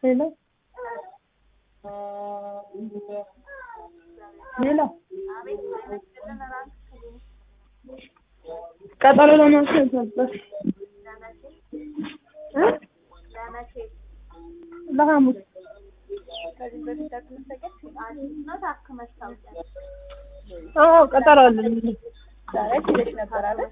ሄሎ ሄሎ ቀጠሮ ለማስያዝ ነበር እ ለሐሙስ አዎ ቀጠሮ አለኝ ዛሬ ሄደሽ ነበር አይደል?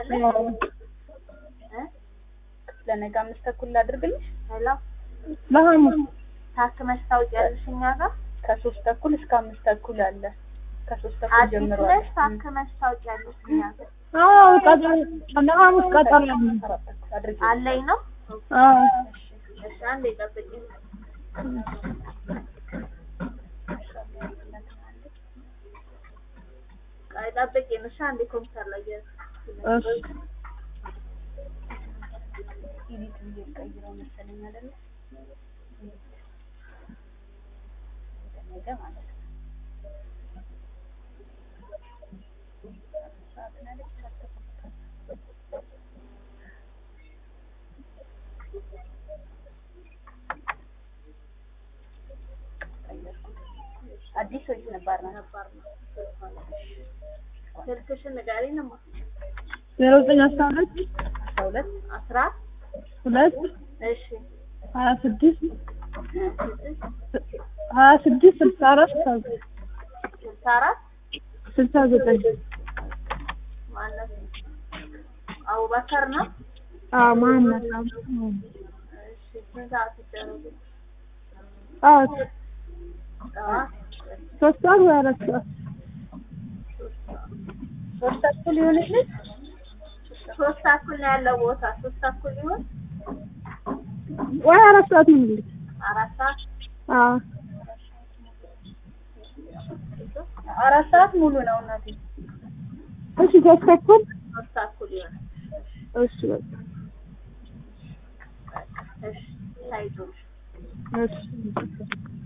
ለነገ አምስት ተኩል ላድርግልሽ። ለሐሙስ ታክመሽ ታውቂያለሽ እኛ ጋር ከሶስት ተኩል እስከ አምስት ተኩል አለ። ከሶስት ተኩል አዲስ ጀምሮ ነሽ ታክመሽ ታውቂያለሽ እኛ ጋር አዎ ቀጠሮ ለሐሙስ ቀጠሮ አለኝ አራት ተኩል አድርጊ። አለኝ ነው አዎ እሺ አንዴ ጠብቂኝ ቆይ ጠብቂኝ እሺ አንዴ ኮምፒውተር ላይ እየ- እሺ ኢዲት ብዬ ቀይረው መሰለኝ አይደለ? ወደ ነገ ማለት ነው። ሰዓት ነው አይደል? ሰዓት ተኩል። ቀየርኩት። አዲስ ወይስ ነባር ነው? ነባር ነው ስልክሽን ንገሪኝ እማ ዜሮ ዘጠኝ አስራ ሁለት አስራ ሁለት አስራ ሁለት እሺ ሀያ ስድስት ስድስት ሀያ ስድስት ስልሳ አራት ስልሳ አራት ስልሳ ዘጠኝ ማነው አቡበከር ነው አዎ መሀመድ አዎ እሺ ስንት ሰዓት ይደረጉ አዎ ጠዋት ሶስት ሰዓት ወይ አራት ሰዓት ሶስት ተኩል ይሆንልሽ? ሶስት ተኩል ነው ያለው ቦታ ሶስት ተኩል ይሆን ወይ አራት ሰዓት ይሁንልኝ አራት ሰዓት አዎ አራት ሰዓት ሙሉ ነው እናቴ። እሺ ሶስት ተኩል ሶስት ተኩል ይሆን እሺ በቃ እሺ ታይቶሽ እሺ